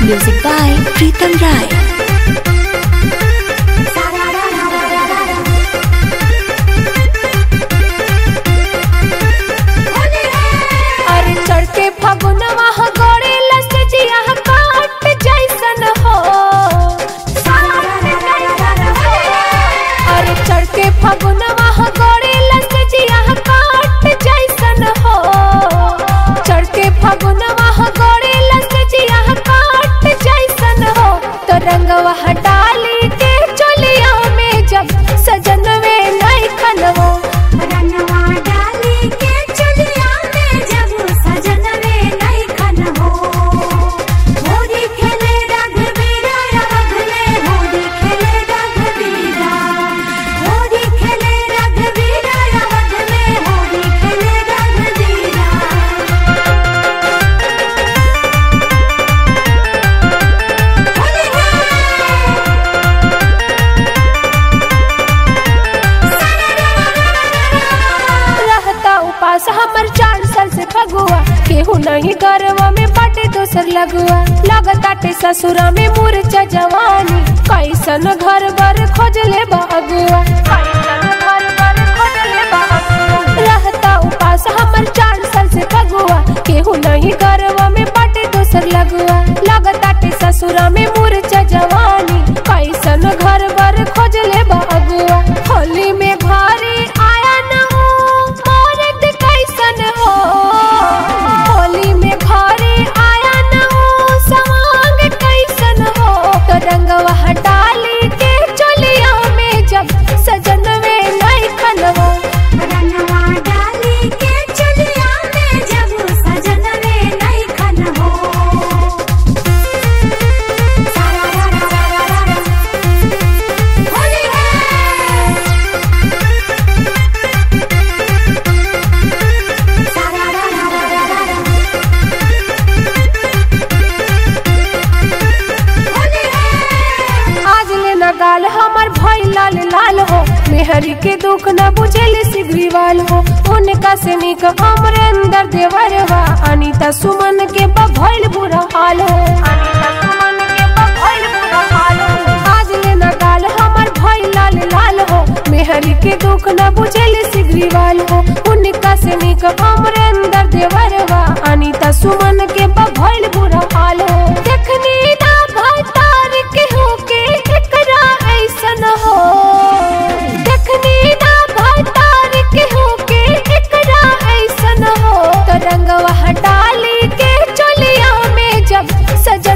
Music by Pritam Rai. अरे चढ़ के फगुनवा ह गोरे लसजिया ह काट जैसन हो अरे चढ़ के फगुनवा ह गोरे लसजिया ह काट जैसन हो चढ़ के फगुनवा ह गोरे लसजिया ह काट जैसन हो तो रंगवा ह डाली के चोलिया में जब सजन वे नहीं खनवो रंगवा डाली के चलिया में जब सजन रे नहीं खन हो होली खेले रघुवीरा रघ में होली खेले रघुवीरा होली खेले रघुवीरा रघ में होली खेले रघुवीरा होली रहता उपास हमर चार साल से फगुआ केहू नहीं गरवा में बाटे दोसर लगुआ लगताटे ससुरा में मूर्छा जवानी कैसन घर बर खोजले बगुआ रहता उपास हमर चार साल से फगुआ केहू नहीं गरवा में बाटे दोसर लगुआ लगताटे ससुरा में मूर्छा जवानी कैसन घर बर खोजले बगुआ होली में भारी आया न हो मर्द कैसन हो होली में भारी आया न हो सवांग कैसन हो तो रंगवा डाली के चोलिया में जब सजन में नहीं खनवा रंगवा डाली के चलिया में जब सजन रे नहीं खन हो सारा रा रा रा रा रा होली है सारा रा रा रा रा रा होली है आज ले न गाल हमर भाई लाल लाल हो मेहरी के दुख न बुझेले सिगरीवाल हो उनका से निक हमरे अंदर देवरवा अनीता सुमन के भइल बुरा हाल हो अनीता सुमन के भइल बुरा हाल हो आज ले न गाल हमर भाई लाल लाल हो मेहरी के दुख न बुझेले सिगरीवाल हो उनका से निक हमरे अंदर देवरवा अनीता सुमन के भइल बुरा हाल हो देखनी ना भतार के हो के एकरा ऐसन हो देखनी ना भतार के हो के एकरा ऐसन हो तो रंगवा डाली के चोलिया में जब सजन